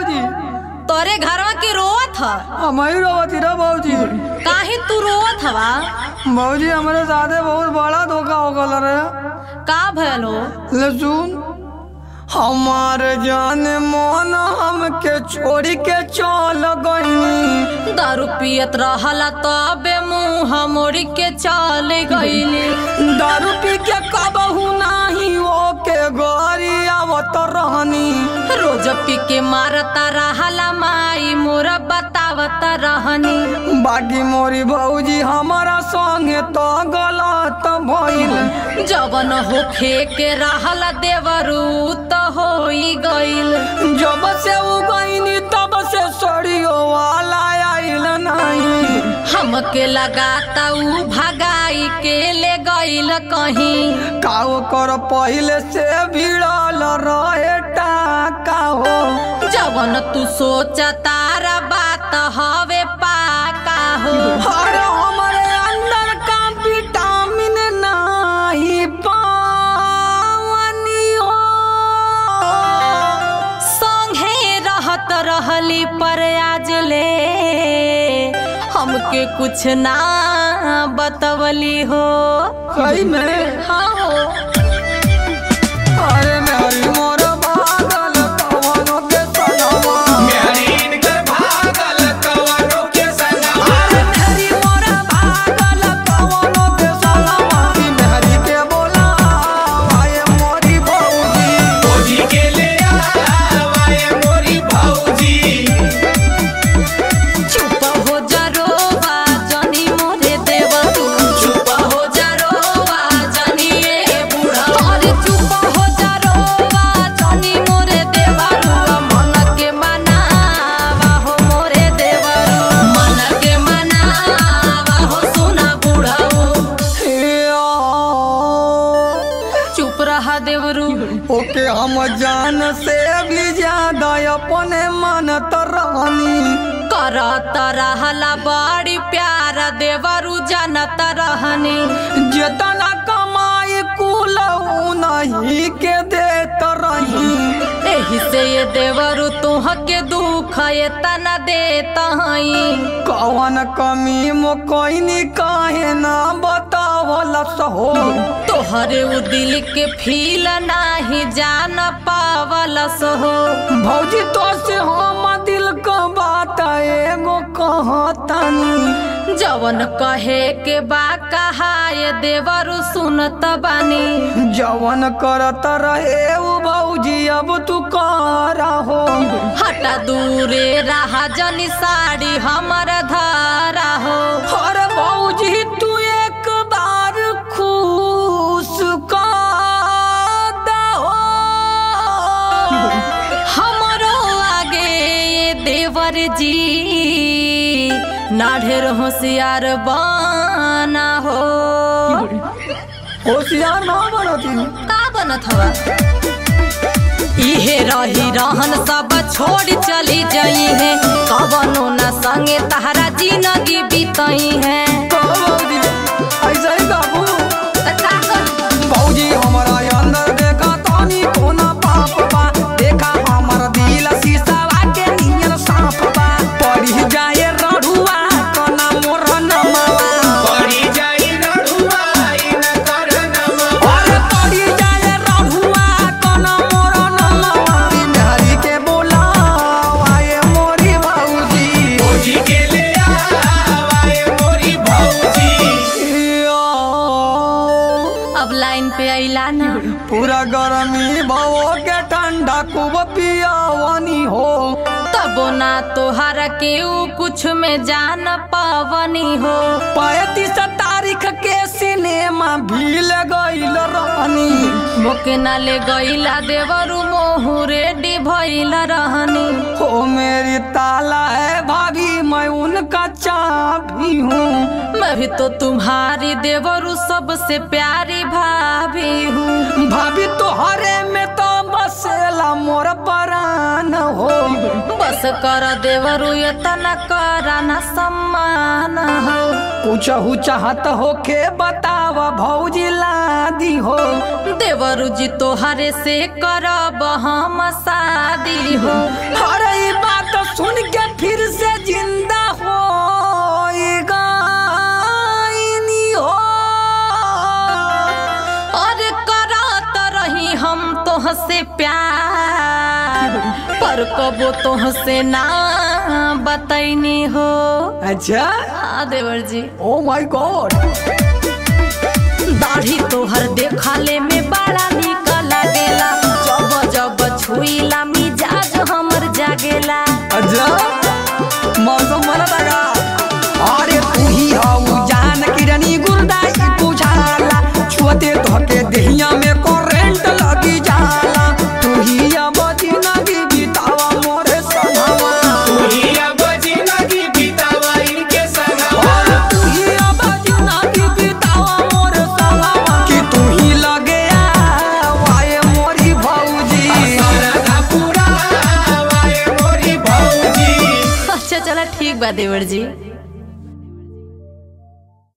भौजी तोरे घरवा की रोवत ह हम ही रोवती रे भौजी काहे तू रोवत हवा भौजी हमारे साथे बहुत बड़ा धोखा हो गल रे का भयल हो ले सुन हमार जान मन हमके छोड़ के चल गईनी दारू पियत रहला तबे मुंह मोड़ के चल गईली दारू पी के कबहू नाही ओके गरी आवत रहनी रोज पी के मारता रहला माई मोरा बतावत रहनी बाकी मोरी भौजी हमारा संगे तो गलत भइल जवन होखे के रहला देवरू त होई गईल जब से उ गईनी तब से सड़ियो वाला आइल नहीं हमके लगाता ऊ भगाई के ले गईल कहीं काओ कर पहले से भिड़ल रहे टाका हो जवन तू सोचा तारा बात हवे पाका हो हर हमारे अंदर का विटामिन नहीं पावनी हो संगे रहत रहली पर आज ले हमके कुछ ना बतवली हो सही में हाँ हो अरे मेरी मोर पागल कवनो के सनवा मेहरीन कर भागल कवनो के संगवा अरे मेरी मोर पागल कवनो के सनवा की मेहरी के बोला आए मोरी भौजी भौजी के ले आवाए मोरी भौजी चुप हो जा रोवा जनी मोरे देवरू चुप हो जा रोवा जनी ए बूढ़ा अरे चुप हो जा रोवा जनी मोरे देवरू मन के मनावा हो मोरे देवरू मन के मनावा हो सुना बूढ़ाऊ चुप रहा देवरू ओके हम जान से भी ज्यादा अपने मानत रहनी करत रहला बड़ी प्यार देवरू जानत रहनी जितना कमाई कुल नहीं के देत रही एही से ये देवरू तुह के दुख ये तना देता हई कौन कमी मो कोई काहे ना बतावल सहो तोहरे उ दिल के फील नाही जान पावलस हो भौजी तो से हम दिल का बात एगो कहतानी जवन कहे के बा कहा ये देवरू सुनत बानी जवन करत रहे उ भौजी अब तू करा हो हटा दूरे रहा जनी साड़ी हमर धारा हो अरे भौजी तू एक बार खुश कर दहो हमरो आगे ये देवर जी ना ढेर होशियार बना हो होशियार ना बनती का बनत हवा इहे रही रहन सब छोड़ चली जाई है कवनो न संगे तहरा जिंदगी बीतई है भौजी ऐसा ही बाबू त का कर भौजी हमारा अंदर देखा तानी कोना पाप बा देखा हमर दिल शीशावा के नियर सांप बा पड़ी जाए रढ़ुआ कना मोर नमवा पड़ी जाई रढ़ुआ इन कर नमवा अरे पड़ी जाए रढ़ुआ कना मोर नमवा बिनहरी के बोला आए मोरी भौजी भौजी के ले आवाए मोरी भौजी अब लाइन पे अइला ना पूरा गर्मी भवो के ठंडा खूब पियावनी हो तबो ना तोहरा के ऊ कुछ में जान पावनी हो पैतीस तारीख के सिनेमा भील गईल रहनी मोके ना ले गईला देवरू मोहू रेडी भइल रहनी हो मेरी ताला है भाभी मैं उनका चाबी हूँ मैं भी तो तुम्हारी देवरू सबसे प्यारी भाभी हूँ भाभी तोहरे में तो बसेला मोर परान हो बस कर देवरू इतना कराना सम्मान हो पूछहु चाहत हो के बतावा भौजी लादी हो देवरू जी तोहरे से करब हम शादी हो अरे ई से प्यार पर कबो तुहसे ना बतैनी हो अच्छा हाँ देवर जी ओ माय गॉड दाढ़ी तोहर देखाले में बड़ा निक लागेला जब जब छुईला मिजाज हमर जागेला अच्छा मौसम बना लगा अरे तू ही हऊ जान किरनी गुरदाई बुझाला छुअते धके देहिया में करंट लगी जाला तू ही अब जिंदगी बितावा मोरे सनवा तू ही अब जिंदगी बितावा इनके संगवा और तू ही अब जिंदगी बितावा मोरे सनवा कि तू ही लगे आए मोरी भौजी राधा पूरा आवाए मोरी भौजी अच्छा चला ठीक बा देवर जी